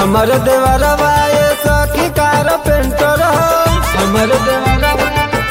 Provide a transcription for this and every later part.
हमर देवरवा ये सखी कार पेंटर हमर देवरवा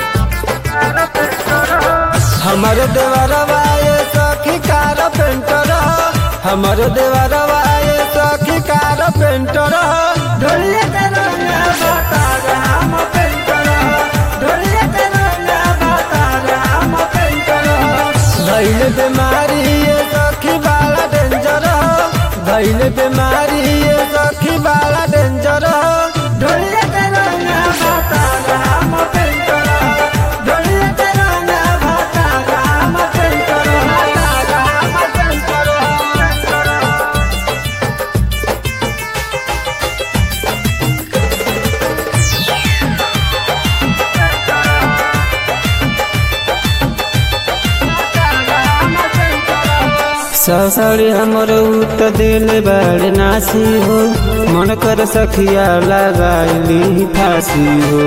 हमर देवरवा ये सखी कार पेंटर हमर देवरवा ये सखी कार पेंटर ढोलिया के रंगा बता राम पेंटर ढोलिया के रंगा बता राम पेंटर भइल बीमारी ये सखी बाला डेंजर भइल बीमारी ये सखी बाला डेंजर ढोलिया के रंगा बता राम पेंटर ढोलिया के रंगा बता राम पेंटर राम पेंटर ससड़ी हमर उत दिल बड़ नासी हो मन कर सखिया लगाइली फांसी हो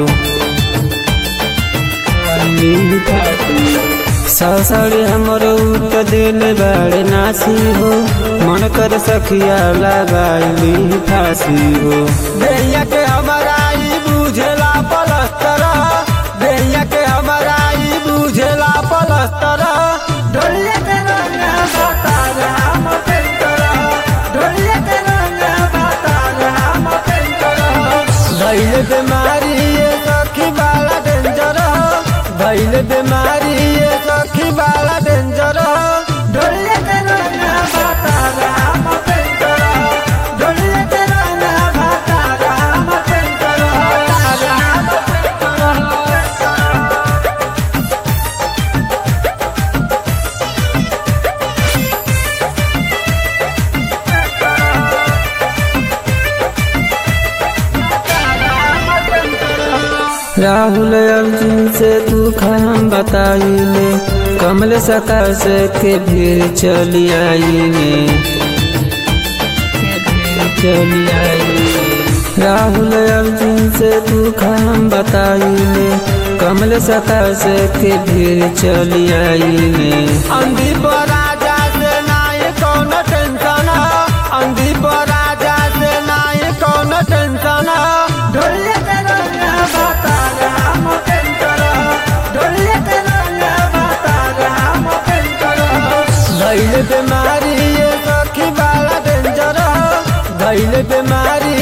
लगाइली फांसी हो। ससड़ी हमर उत दिल बड़ नासी हो मन कर सखिया लगाइली फांसी हो भैया के हमारा ई बुझेला पलस्तर भैया के हमारा ई बुझेला पलस्तर ढोलिया के रंगा बता राम पेंटर ढोलिया के रंगा बता राम पेंटर भइल बीमारी ये सखी बाला डेंजर भइल बीमारी ये सखी बाला डेंजर ढोलिया के रंगा बता राम पेंटर ढोलिया के रंगा बता राम पेंटर राम पेंटर राहुल अर्जुन से दुख हम बताइले कमल सकार से के भीड़ चली आईने चली आईने राहुल अर्जुन से दुख हम बताइले कमल सकार से के भीड़ चली आईने अंधी पर राजा से नाई कौन टेंशन अंधी पर राजा से नाई कौन टेंशन ढोलिया के रंगा बता राम पेंटर ढोलिया के रंगा बता राम पेंटर भइल बीमारी ये सखी बाला डेंजर भइल बीमारी